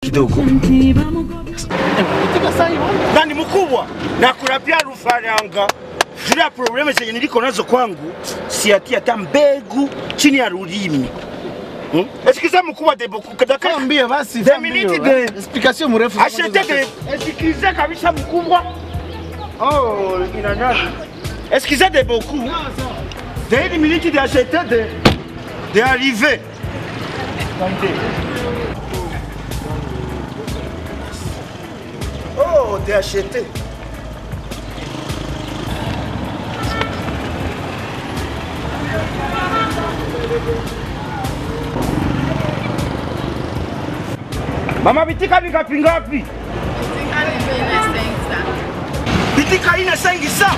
kidogo. Katika saa hii Na ni mkubwa na kuna pia rufaranga. Zile probleme zenye niliko nazo kwangu siatia hata mbegu chini ya rulimi. Hmm? Eskiza mkubwa de beaucoup kadaka Kaambia basi Deux fambio, minutes eh. de- Explication mrefu. Acheter de eskiza kabisa mkubwa. Oh, ina nani? Eskiza de beaucoup. De une minute de acheter de de arriver. Oh, de acheter. Mama bitika vingapi ngapi? Bitika ina sengi sa.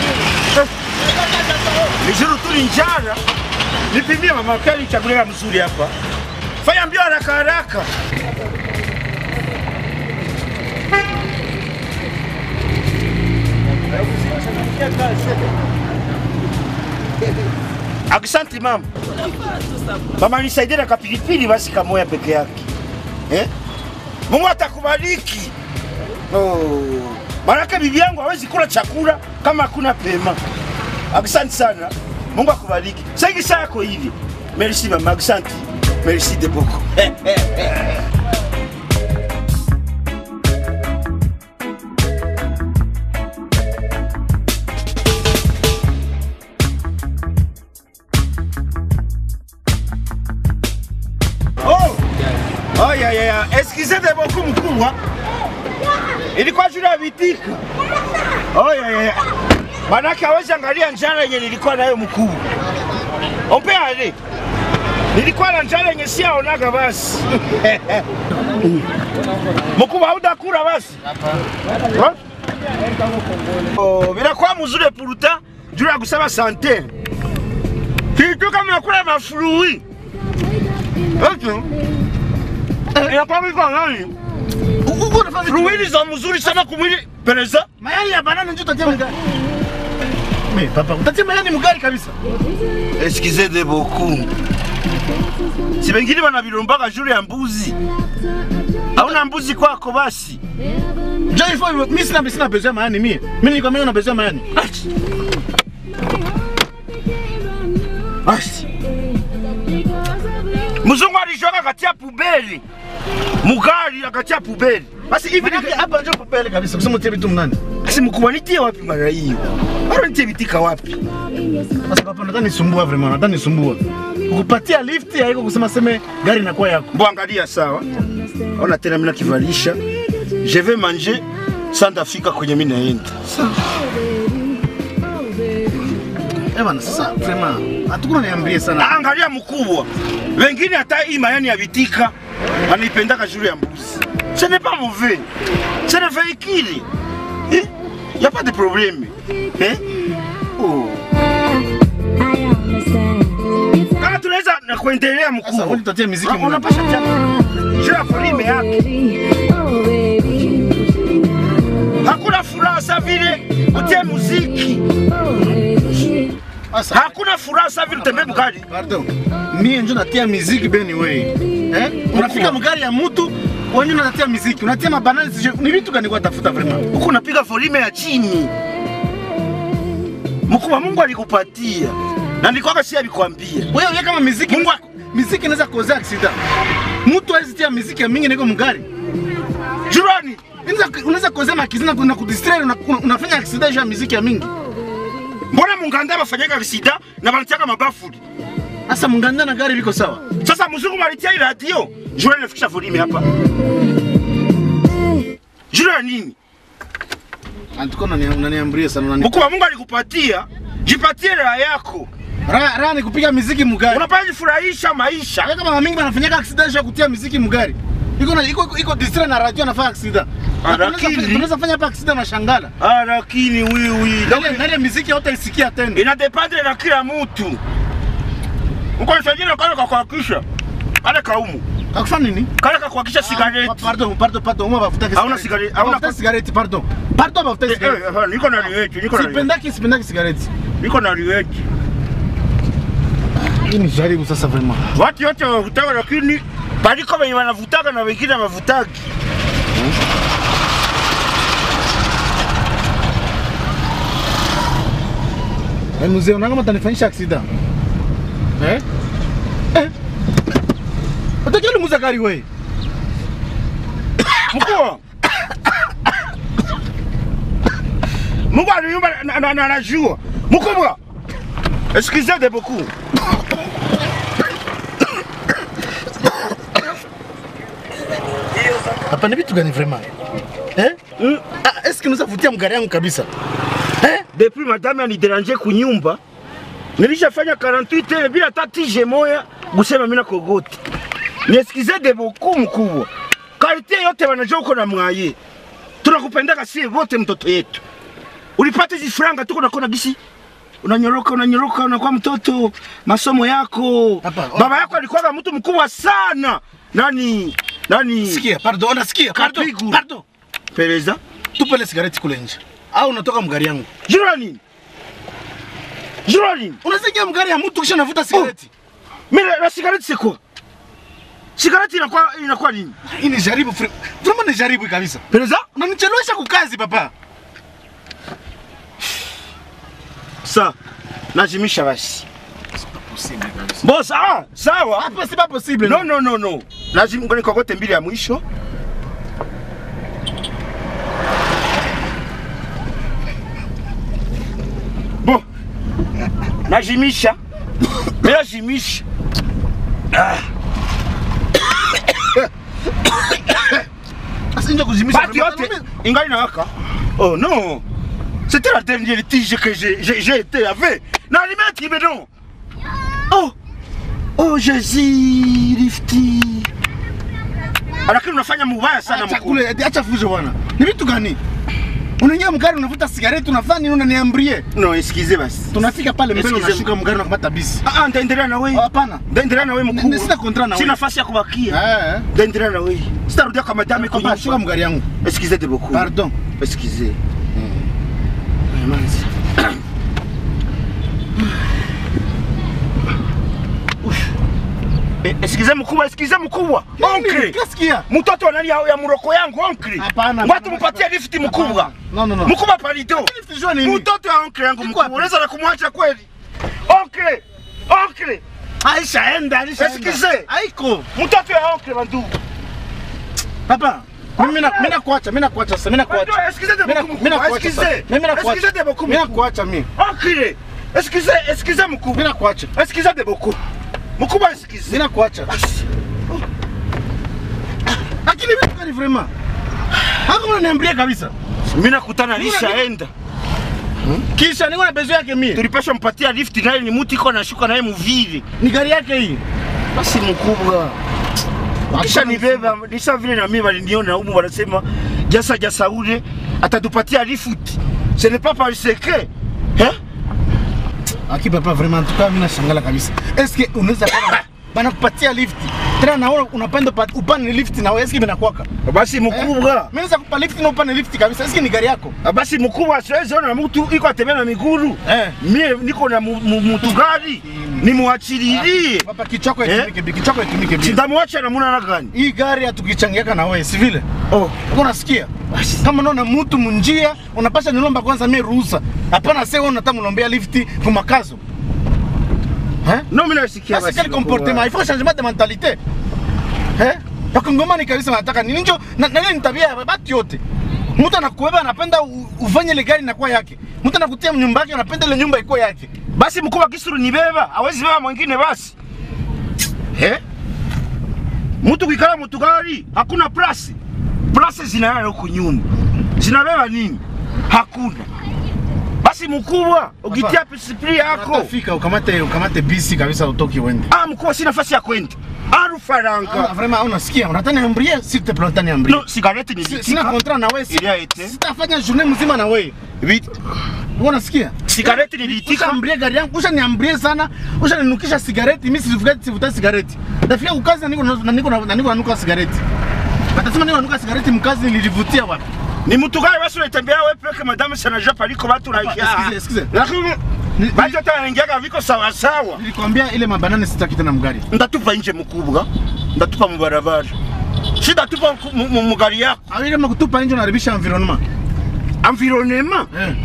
Nijuru tu ni njara. Nipimie mama kali chagulia mzuri hapa. Fanya mbio haraka haraka. Asante mama. Mama nisaidie na kapilipili basi kamoya peke yake. Eh? Mungu atakubariki. Oh. Maanake bibi yangu hawezi kula chakula kama hakuna pema. Asante sana. Mungu akubariki. Sengi saa yako hivi. Merci mama, asante. Merci de beaucoup. Oh! Oh, ya, ya, ya. Excusez de beaucoup mkubwa. Ilikuwa shule ya vitika. Oh, ya, ya, ya. Manake hawezi angalia njala yenye nilikuwa nayo mkubwa. Ompe ale. Nilikuwa na njala yenye si aonaga basi. Mkubwa haudakula basi. Ha? Oh, vinakuwa mzuri puruta juu ya kusema sante. Kitu kama nakula mafurui. Eti? Inakuwa miko nani? Uko unafanya vitu- Fruini za mzuri sana kumwili pereza. Mayai ya banana ndio utatia mgari. Me papa, utatia mayai mgari kabisa. Excusez de beaucoup. Si wengine wanavilombaka juu ya mbuzi. Hauna mbuzi kwako basi. Njoo ifo mimi sina sina besoin ya mayai mimi. Mimi niko mimi na besoin ya mayai. Basi. Mzungu alishoka katia pubeli. Mugari akatia pubeli. Basi hivi Hivi hapa njoo popele kabisa. Kusema utie vitu mnani. Basi mkubwa nitie wapi mara hiyo? Bado nitie vitika wapi? Sasa papa nataka nisumbua vraiment, nataka nisumbua. Kukupatia lift haiko kusema seme gari inakuwa yako. Mbo angalia sawa. Ona tena mimi nakivalisha. Je vais manger sans ndafika kwenye mimi naenda. Eh bana sasa vraiment hatukuna niambie Na sana. angalia mkubwa. Wengine hata hii mayani ya vitika wanaipendaka juu ya mbuzi. Ce n'est pas mauvais. C'est le véhicule. Eh? Y a pas de problème. Eh? Oh. Kama tunaweza na kuendelea Sasa mkubwa. wewe utatia muziki Ah, mnani. Unapasha chama. Juu ya folime yake. Hakuna furaha sa vile utie muziki. Sasa Hakuna furaha sa vile utembee mkali. pardon. Mie ndio natia muziki beni wewe. Eh? Unafika mgari ya mtu wewe unatia muziki, unatia mabanana sije ni vitu gani kwa tafuta vraiment? huku unapiga folime ya chini. Mkubwa, Mungu alikupatia na nilikwaka si alikwambia. Wewe wewe kama muziki Mungu muziki inaweza kuozea accident. Mtu hawezi tia muziki ya mingi niko mgari. jirani, Unaweza unaweza kuozea makizina kuna kudistract una, una- unafanya accident ya muziki ya mingi. mbona munganda bafanyaga visida na banatiaka mabafuli? Sasa mnganda na gari liko sawa. Sasa mzungu malitia hii radio jura inafikisha folime hapa jura ya nini? Antuko unaniambia sana unani. Mkubwa, Mungu alikupatia, jipatie raha yako, Raha raha ni kupiga muziki mgari. unapaa jifurahisha maisha. Hata kama mingi wanafanyaka accident ya kutia muziki mgari. Iko na iko iko distract na radio anafanya accident. Ah, Na tunaweza lakini- fa- Tunaweza fanya hapa accident na shangala. Ah, lakini wiwi Ndani ndani ya muziki hautaisikia tena. inadependre na kila mtu. Uko nisajili kale kakuhakisha kale kaumu Akufanya nini? kale kakuhakisha Ah, sigareti Pardon, pardon, pardon. Uma bafuta Hauna cigarette, hauna- Bafuta cigarette, pardon. Pardon bafuta Eh, eh, cigarette. eh, niko na liweti, niko na liweti, Sipendaki sipendaki cigarette. niko na liweti. Hii ni jaribu sasa vraiment. Watu wote wakutaka, lakini Paliko wenye wanavutaga na wengine wavutagi. Eh, mzee unaona kama utanifanyisha aksida. Eh? Eh? Utakili muza gari wewe. Mkuu. Mungu aliumba na- na- na- anajua. Mkubwa. Excusez de beaucoup. Hapa ni vitu gani vraiment? Eh? Mm. Ah, eske unaweza vutia mgari yangu kabisa? Eh? Depuis madame aniderange kunyumba nilishafanya 48 heures bila hata tije moya kusema mimi nakogoti. Niesikize de beaucoup mkubwa. Karite yote wanajua uko na mwaye. Tunakupendaka sie wote mtoto yetu. Ulipata hizi franga tuko nakona gisi unanyoroka unanyoroka unakuwa mtoto masomo yako. Hapa, Baba yako alikuwa mtu mkubwa sana. Nani nani Sikia, pardon, unasikia? Pardon, Kapigu. pardon. Pereza? Tupe ile sigareti kule nje. Au unatoka mgari yangu? Jura nini? Jura nini? Unasikia mgari ya mtu kisha unavuta sigareti? Mimi la cigarette c'est quoi? Cigarette inakuwa inakuwa nini? Hii ni jaribu fri- vraiment ni jaribu kabisa. Pereza? Unanichelewesha kukazi papa. Sa. Najimisha basi. Possible kabisa. Boss, ah, sawa. Hapa si pas possible. No no no no. Lazima ngoni kokote mbili ya mwisho. Bon. Najimisha. Mimi najimisha. Asinja kuzimisha. Bati yote ingali nawaka. Oh non. C'était la dernière tige que j'ai j'ai- j'ai été avec. Na limeti mais non. Oh. Oh Jésus lifti. Lakini unafanya mubaya sana Acha mkuu. kule, eti acha fujo bwana. Ni vitu gani? Unaingia mgari unavuta sigareti unafanya nini unaniambie? No, excusez basi. Tunafika pale mbele Excuse unashuka mgari unakamata bisi. Ah, ah, ndaendelea na wewe. Hapana. Ndaendelea na wewe Ni- mkuu. ni sina contrat na Sina wewe. nafasi ya kubakia. Eh. Ndaendelea na wewe. Sitarudia kwa madame kwa Hapana, shuka mgari yangu. Excusez de beaucoup. Pardon. Excusez. Manzi. Ush. Eh, Excusez mkubwa, excusez mkubwa. Onkle. Kasikia? Mtoto wa nani ya, ya muroko yangu onkle. Hapana. Watu mpatie lift mkubwa. No no no. Mkubwa palido. Lift jua nini? Mtoto ya onkle yangu Iko mkubwa. wapi? Unaweza na kumwacha kweli? Onkle. Onkle. Aisha enda, Aisha enda. Excuse. Haiko. Mtoto ya onkle bandu. Papa. Mimi na mimi nakuacha, mimi nakuacha sasa, mimi nakuacha. Pardon, excusez de Mimi na- beaucoup, mimi nakuacha excusez. sasa. Mimi nakuacha. Excusez de beaucoup, Mimi nakuacha mimi. Onkle. Excusez, excusez mkubwa. Mimi nakuacha. Excusez de beaucoup. Mkubwa excusez. Mimi nakuacha. Lakini vitu gani vraiment? Hako unaniambia kabisa. Mimi nakutana nishaenda. Kisha niko na bezo yake mimi. Tulipasha mpatia lift naye ni mtu iko nashuka naye muvili. Ni gari yake hii. Basi mkubwa. Kisha nibeba nisha vile na mimi waliniona humu wanasema jasa jasa ule atatupatia lift. Ce n'est pas parce que hein? Aki papa vraiment en tout cas mimi nashangala kabisa. Est-ce que unaweza kama bana kupatia lift. Tena naona unapenda upa- upande lift na wewe, est-ce que inakuwaka? Basi mkubwa. Mimi naweza kupa lift na upande lift kabisa. Est-ce que ni gari yako? Basi mkubwa siwezi ona mtu iko atembea na miguru. Eh. Mie niko na mu- mu- mtu gari. Nimuachililie. Papa kichoko Eh? itumike, bi- kichoko itumike. bi. Sindamwacha namuna na gani? Hii gari hatukichangiaka na wewe, si vile? Oh. Uko unasikia? Kama unaona mtu munjia, unapasha nilomba kwanza mimi ruhusa. Hapana sasa wewe unataka mlombea lifti kwa makazo. Eh? No mimi nasikia Sasa quel comportement? Il faut changement de mentalité. Eh? Wakongomani kabisa wanataka nini? Njo na na nini tabia ya watu yote. Mtu anakubeba anapenda u- ufanye ile gari inakuwa yake. Mtu anakutia nyumba yake anapenda ile nyumba iko yake. Basi mkubwa kisuru nibeba, hawezi beba mwingine basi. Eh? Mtu kikala mtu gari, hakuna plasi. Plasi zinalala huku nyuma. Zinabeba nini? Hakuna. Basi mkubwa, ukitia pisipili yako. Utafika ukamate ukamate bisi kabisa utoki uende. Ah, mkubwa sina nafasi ya kwenda. Aru Ah, faranga. vraiment unasikia? Unataka niambie s'il te plaît unataka niambie. No, sigareti Si- nilitika. Sina contrat na wewe. si- Il a été. Sitafanya journée mzima na wewe. Vite. Wewe unasikia? Sigareti nilitika. Ushaambie gari yangu, ushaniambie sana, ushaninukisha sigareti, mimi sivuta sivuta sigareti. Nafika ukazi na niko na niko na niko nanuka sigareti. Watasema niko nanuka sigareti mkazi nilivutia wapi? Ni mtu gani basi unatembea wewe peke madame sana jua paliko watu na Excuse, excuse. Lakini Ni- Basi hata wanaingiaga viko sawa sawa. Nilikwambia ile mabanane sitaki tena mgari. Ndatupa nje mkubwa. ndatupa mubarabara sitatupa ku- mu- mu- mugari yako Au kama kutupa nje unaribisha environment. environnement Eh.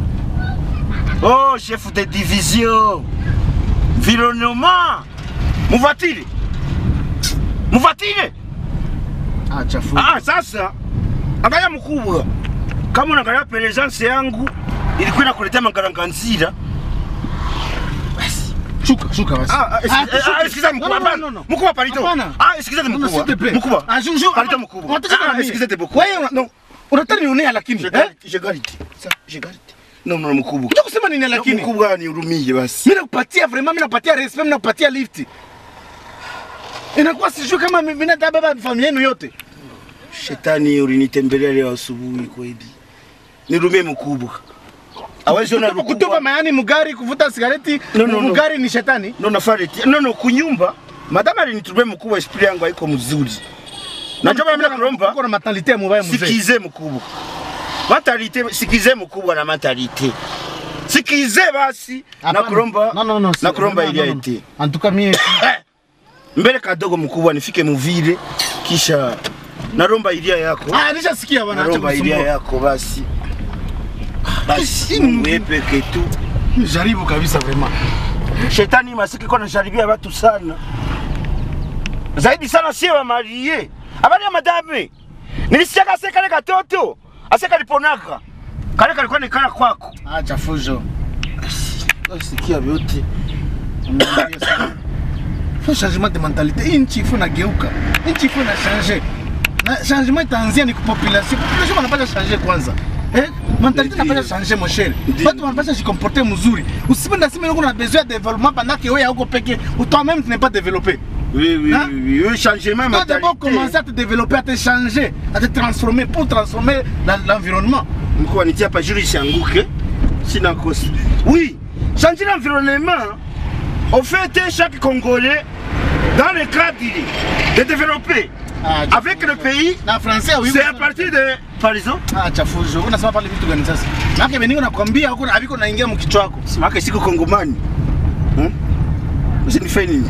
oh chef de division environnement muvatire muvatire Ah, chafu. ah, sasa angalia mkubwa kama unaangalia presence yangu ilikuwa inakuletea magaranganzira Shuka, shuka basi. Ah, ah, esi- Ah, eh, shuka. ah, sikiza No, mkubwa, no, hapana. no, no. Mkubwa, palito. Hapana. Ah, sikiza No, no, mkubwa. s'il te plaît. Mkubwa. Ah, je- je- Palito ah, mkubwa. unataka Ah, nini? sikiza te mkubwa. Wewe una- No. unataka nionea lakini. Je Eh? garde, je garde. Ça, je garde. Non, non, mkubwa. Unataka kusema nini lakini? Mkubwa nihurumie basi. Mimi nakupatia vraiment, mimi nakupatia respect, mimi nakupatia lift. Inakuwa sijui kama mimi natabeba familia yenu yote. Shetani ulinitembelea leo asubuhi kweli. Nihurumie mkubwa. Hawezi ona Kutupa- kutupa mkubwa. mayani mugari, kuvuta sigareti, No, no, no. mugari ni shetani. No, nafariti. No, no, kunyumba. Madama alinitumia mkubwa, esprit yangu haiko mzuri. Najua mimi nakulomba. Uko na mentalite mubaya mzee. sikize mkubwa matalite sikize mkubwa na matalite sikize basi Hapana. nakulomba No, no, no, si- nakulomba no, no, ili no. aite En tout cas mie Eh, mbele kadogo mkubwa nifike muvile kisha naromba ilia yako Ah, nishasikia bwana, acha naromba ilia kusumbua. yako basi basi Ini- Mungu peke tu Jaribu kabisa vraiment. shetani masiki kona jaribia watu sana zaidi sana sie wamarie abali ya madame nilisiaka ase kale katoto ase kaliponaka kale kalikuwa nikala kwako Acha fujo. sikia vyote Unaambia sana. Faut changement de mentalité. Hii nchi ifo nageuka. Hii nchi ifo na changer. Na changement itaanzia ni kupopulation. Population wanapaswa changer kwanza. Eh? Mentalité Ndio. inapaswa changer mon cher. Ndio. Watu wanapaswa se comporter mzuri. Usipende sema uko na besoin de développement pendant que wewe hauko peke, toi-même tu n'es pas développé. oui, oui, Hein? oui, oui, changement Tu dois d'abord commencer à te développer, à te changer, à te transformer pour transformer la- l'environnement. mkuu anitia hapa juri isianguke sina kosa oui changer l'environnement au fait chaque congolais dans le cadre de développer Ah, avec le pays Na français oui. c'est à partir de par exemple Ah, chafujo. Unasema pale vitu gani sasa? Maana mimi nakwambia huko haviko naingia mkichwa wako. simake siku kongomani hmm? usinifanye nini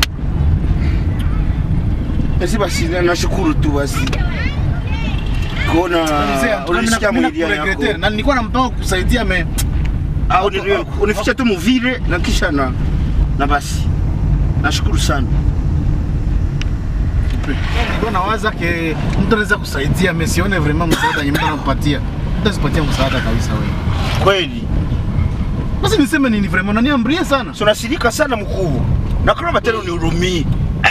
basi basi na- nashukuru tu basi kuona unasikia mwilia yako na nilikuwa na mpango kusaidia me au nini- unificha tu muvile na kisha na na basi nashukuru sana nilikuwa nawaza ke mtu anaweza kusaidia me sione vraiment msaada yenye mtu anakupatia. Mtu asipatie msaada kabisa wewe. kweli Basi niseme nini vraiment naniambie sana. tunasirika sana mkubwa nakulomba tena unihurumie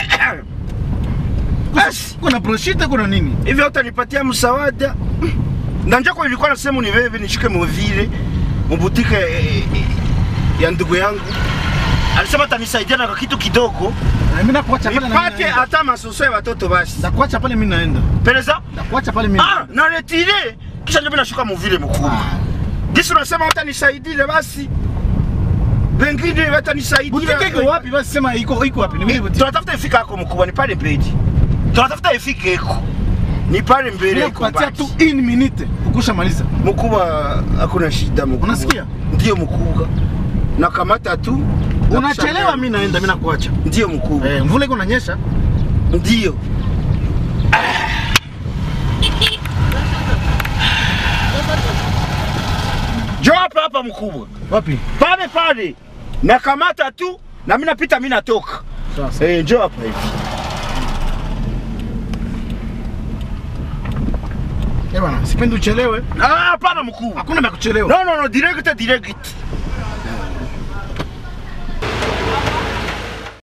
basi Kuna broshite kuna nini? hivyo utanipatia msaada na njako ilikuwa nasema unibebe nishike muvile mubutike eh, eh, ya ndugu yangu alisema atanisaidia na kitu kidogo Na mimi nakuacha pale na mimi nipate naenda. hata masoso ya watoto basi Nakuacha pale mimi naenda. pereza Nakuacha pale mimi. ah, naretire kisha ndio mimi nashuka muvile mkubwa gisi unasema watanisaidile basi wengine watanisaidia Butike iko wapi basi sema iko iko wapi? Ni mimi butike. tunatafuta ifika ako mkubwa ni pale mbele tunatafuta ifike eko ni pale mbele iko Nakupatia basi. tu in minute ukusha maliza. mkubwa hakuna shida mkubwa Unasikia? ndio mkubwa nakamata tu na Unachelewa kushangaa. mimi naenda mimi nakuacha. ndio mkubwa Eh, mvula iko nanyesha. ndio jo hapa hapa mkubwa Wapi? pale pale nakamata tu na mimi napita mimi natoka Sasa. eh njoo hapa hivi Eh bwana, sipendi uchelewe. ah hapana mkubwa Hakuna vya kuchelewa. no no no direct direct